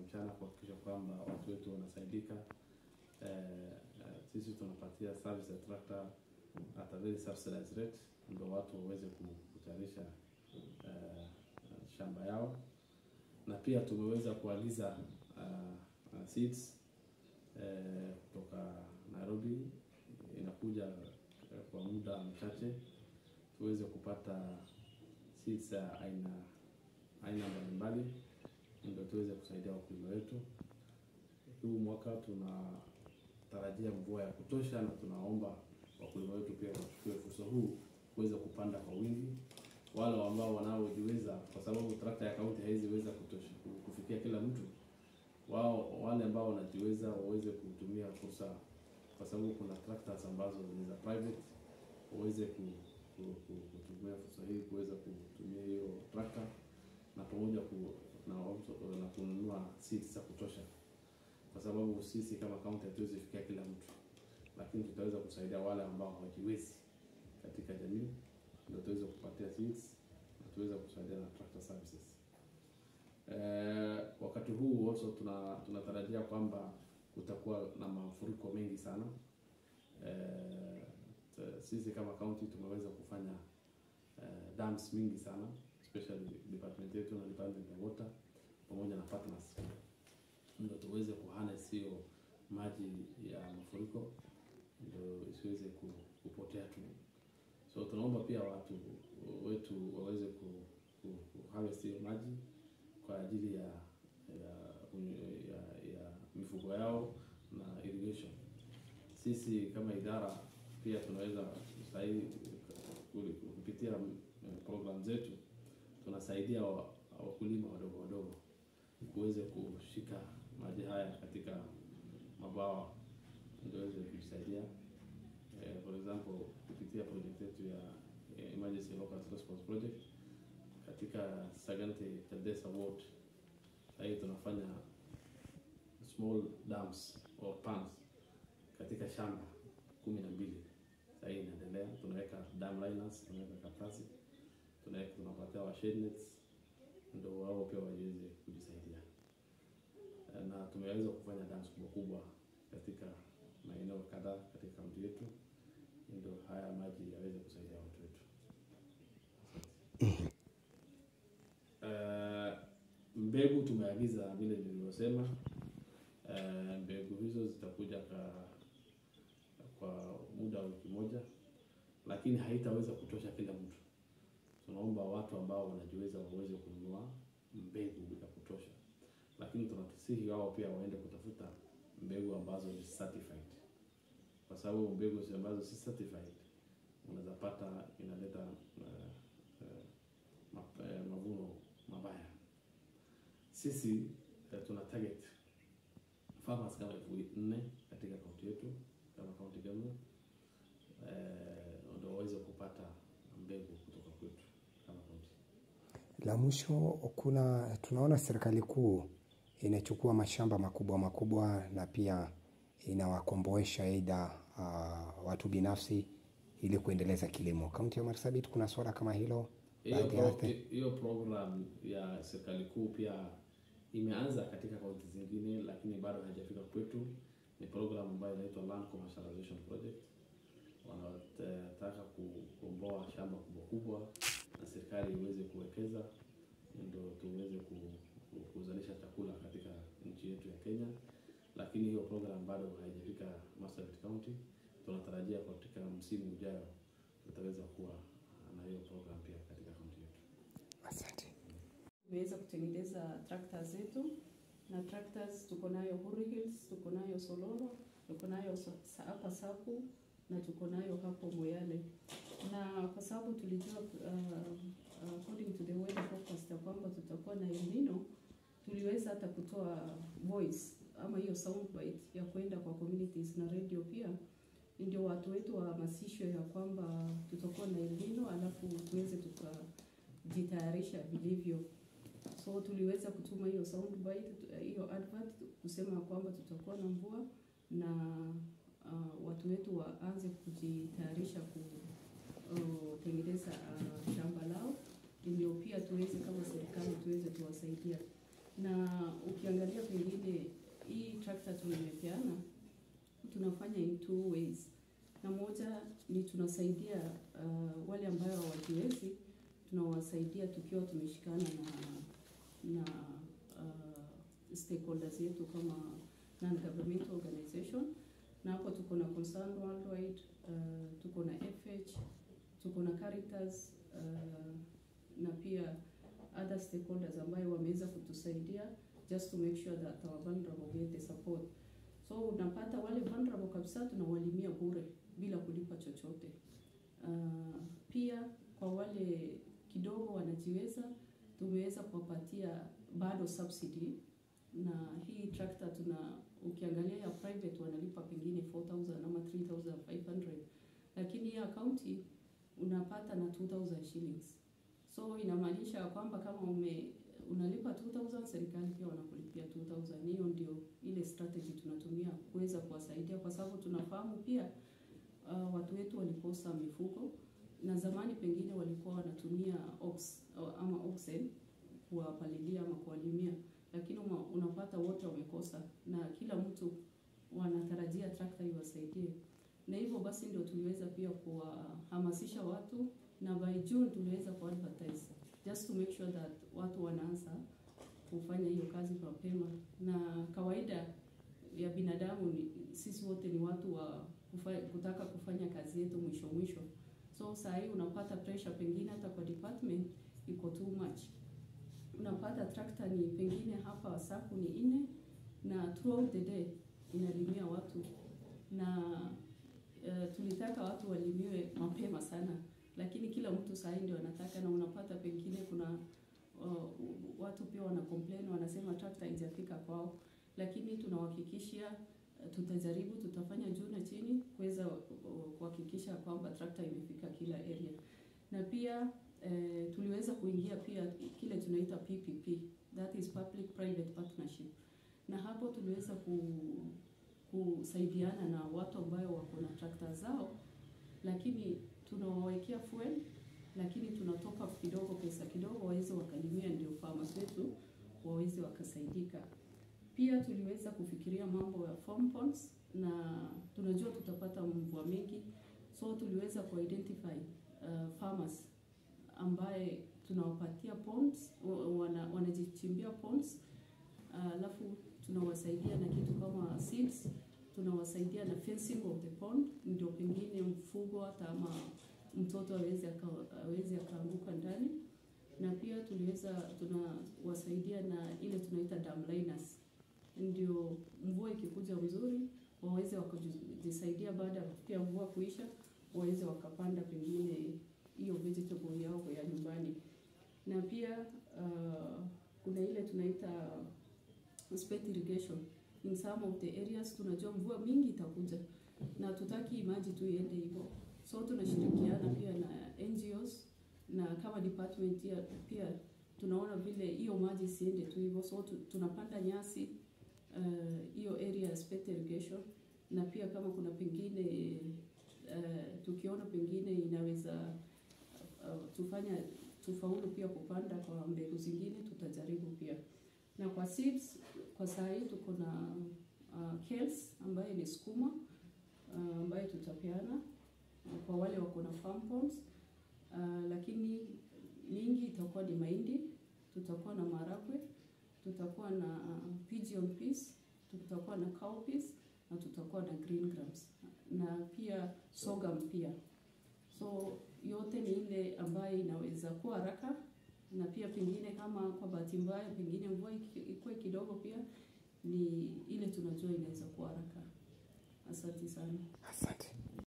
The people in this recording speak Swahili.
mchana kuhakikisha kwamba watu wetu wanasaidika. Eh, eh, sisi tunapatia service ya tractor at a very subsidized rate, ndio watu waweze ku- kutayarisha eh, shamba yao, na pia tumeweza kuagiza uh, uh, seeds eh, kutoka Nairobi, inakuja eh, kwa muda mchache tuweze kupata seeds za aina aina mbalimbali ndio tuweze kusaidia wakulima wetu. Huu mwaka tunatarajia mvua ya kutosha, na tunaomba wakulima wetu pia wachukue fursa huu kuweza kupanda kwa wingi, wale ambao wanaojiweza, kwa sababu trakta ya kaunti haiziweza kutosha kufikia kila mtu. Wao wale ambao wanajiweza waweze kutumia fursa, kwa sababu kuna tractors ambazo ni za private, waweze ku, ku, ku, kutumia fursa hii kuweza kutumia hiyo trakta na pamoja ku, na, na kununua seeds za kutosha, kwa sababu sisi kama kaunti hatuwezi fikia kila mtu, lakini tutaweza kusaidia wale ambao hawajiwezi katika jamii, ndio tuweze kupatia seeds na tuweze kusaidia na tractor services. Eh, wakati huu also tuna tunatarajia kwamba kutakuwa na mafuriko mengi sana. Eh, t- sisi kama county tumeweza kufanya eh, dams mingi sana especially department yetu na department ya water pamoja na partners ndio tuweze kuharness hiyo maji ya mafuriko ndio isiweze ku- kupotea tu. So tunaomba pia watu wetu waweze ku, ku, ku harvest hiyo maji kwa ajili ya ya, ya, ya mifugo yao na irrigation. Sisi kama idara pia tunaweza sahii kupitia eh, program zetu tunasaidia wa- wakulima wadogo wadogo kuweze kushika maji haya katika mabawa ndio waweze kujisaidia. Eh, for example kupitia project yetu ya eh, emergency local response project katika Sagante Taldesa ward sahii tunafanya small dams or ponds katika shamba kumi na mbili sahii inaendelea. Tunaweka dam liners, tunaweka karatasi, tunaweka tunapatia wa shade nets ndio wao pia waweze kujisaidia, Eh, na tumeweza kufanya dams kubwa kubwa katika maeneo kadhaa katika kaunti yetu, ndio haya maji yaweze kusaidia watu wetu. Eh, mbegu tumeagiza vile nilivyosema. Eh, mbegu hizo zitakuja ka, kwa muda wa wiki moja, lakini haitaweza kutosha kila mtu. Tunaomba watu ambao wanajiweza waweze kununua mbegu ya kutosha, lakini tunatusihi wao pia waende kutafuta mbegu ambazo ni certified, kwa sababu mbegu zi- ambazo si certified unaweza pata inaleta eh, eh, ma- eh, mavuno mabaya. Sisi eh, tuna target farmers kama elfu nne katika kaunti yetu kama county government eh, ndio waweze kupata mbegu kutoka kwetu kama kaunti. La mwisho, kuna tunaona serikali kuu inachukua mashamba makubwa makubwa na pia inawakomboesha aidha uh, watu binafsi ili kuendeleza kilimo. Kaunti ya Marsabit kuna swala kama hilo Hiyo baadhi ya pro, ardhi? hiyo program ya serikali kuu pia imeanza katika kaunti zingine, lakini bado haijafika kwetu. Ni program ambayo inaitwa Land Commercialization Project. Wanataka kukomboa shamba kubwa kubwa na serikali iweze kuwekeza ndio tuweze ku, ku, kuzalisha chakula katika nchi yetu ya Kenya, lakini hiyo program bado haijafika Marsabit County. Tunatarajia katika msimu ujao tutaweza kuwa na hiyo program pia katika kaunti yetu. Asante. Tumeweza kutengeneza trakta zetu na tractors tuko nayo Huri Hills, tuko nayo Soloro, tuko nayo sa- hapa Saku na tuko nayo hapo Moyale, na kwa sababu tulijua uh, according to the weather forecast ya kwamba tutakuwa na El Nino, tuliweza hata kutoa voice ama hiyo soundbite ya kwenda kwa communities na radio pia ndio watu wetu wahamasishwe ya kwamba tutakuwa na El Nino, alafu tuweze tukajitayarisha vilivyo. So tuliweza kutuma hiyo soundbite, tu- hiyo advert kusema kwamba tutakuwa na mvua na uh, watu wetu waanze kujitayarisha kutengeneza uh, shamba lao, ndio pia tuweze kama serikali tuweze tuwasaidia, na ukiangalia pengine trakta tumepeana tunafanya in two ways, na moja ni tunasaidia uh, wale ambayo hawajiwezi, tunawasaidia tukiwa tumeshikana na na uh, stakeholders yetu kama non-governmental organization, na hapo tuko na Concern Worldwide, uh, tuko na FH, tuko na Caritas uh, na pia other stakeholders ambayo wameweza kutusaidia just to make sure that our vulnerable get the support. So unapata wale vulnerable kabisa tunawalimia bure bila kulipa chochote. Uh, pia kwa wale kidogo wanajiweza tumeweza kuwapatia bado subsidy na hii tractor tuna ukiangalia ya private wanalipa pengine 4000 ama 3500 lakini ya county unapata na 2000 shillings so inamaanisha kwamba kama ume unalipa 2000 serikali pia wanakulipia 2000 hiyo ndio ile strategy tunatumia kuweza kuwasaidia kwa sababu tunafahamu pia uh, watu wetu walikosa mifugo na zamani pengine walikuwa wanatumia ox ama oxen kuwapalilia ama kuwalimia lakini uma, unapata wote wamekosa na kila mtu wanatarajia trakta iwasaidie na hivyo basi ndio tuliweza pia kuwahamasisha watu na by June tuliweza kuadvertise just to make sure that watu wanaanza kufanya hiyo kazi mapema na kawaida ya binadamu ni, sisi wote ni watu wa kufa, kutaka kufanya kazi yetu mwisho mwisho so saa hii unapata pressure pengine hata kwa department iko too much unapata trakta ni pengine hapa saku ni nne na throughout the day inalimia watu na uh, tulitaka watu walimiwe mapema sana lakini kila mtu sahii ndio anataka na unapata pengine kuna uh, watu pia wana complain wanasema trakta haijafika kwao lakini tunawahakikishia uh, tutajaribu tutafanya juu na chini kuweza uh, kuhakikisha kwamba trakta imefika kila area na pia eh, tuliweza kuingia pia kile tunaita PPP that is public private partnership na hapo tuliweza ku, kusaidiana na watu ambayo wako na trakta zao lakini tunawawekea fuel lakini tunatoka kidogo pesa kidogo waweze wakalimia ndio farmers wetu waweze wakasaidika pia tuliweza kufikiria mambo ya farm ponds na tunajua tutapata mvua mengi so tuliweza kuidentify uh, farmers ambaye tunawapatia ponds wana, wanajichimbia ponds alafu uh, tunawasaidia na kitu kama seeds tunawasaidia na fencing of the pond ndio pengine mfugo hata ama mtoto aweze aweze akaanguka ndani na pia tuliweza tunawasaidia na ile tunaita dam liners ndio mvua ikikuja mzuri waweze wakajisaidia baada ya pia mvua kuisha waweze wakapanda pengine hiyo vegetable yao ya nyumbani na pia uh, kuna ile tunaita spate irrigation in some of the areas tunajua mvua mingi itakuja na tutaki maji tu iende hivyo so tunashirikiana pia na NGOs na kama department ya, pia tunaona vile hiyo maji isiende tu hivyo so tu, tunapanda nyasi hiyo uh, area ya spate irrigation na pia kama kuna pengine uh, tukiona pengine inaweza uh, tufanya tufaulu pia kupanda kwa mbegu zingine tutajaribu pia na kwa seeds kwa saa hii tuko na uh, kales ambaye ni sukuma uh, ambaye tutapeana uh, kwa wale wako na farm ponds uh, lakini mingi itakuwa ni mahindi tutakuwa na maragwe tutakuwa na uh, pigeon peas tutakuwa na cow peas na tutakuwa na green grams na pia sorghum pia so yote ni ile ambayo inaweza kuwa haraka na pia pengine kama kwa bahati mbaya pengine mvua ikuwe kidogo pia ni ile tunajua inaweza kuwa haraka asante sana Asante.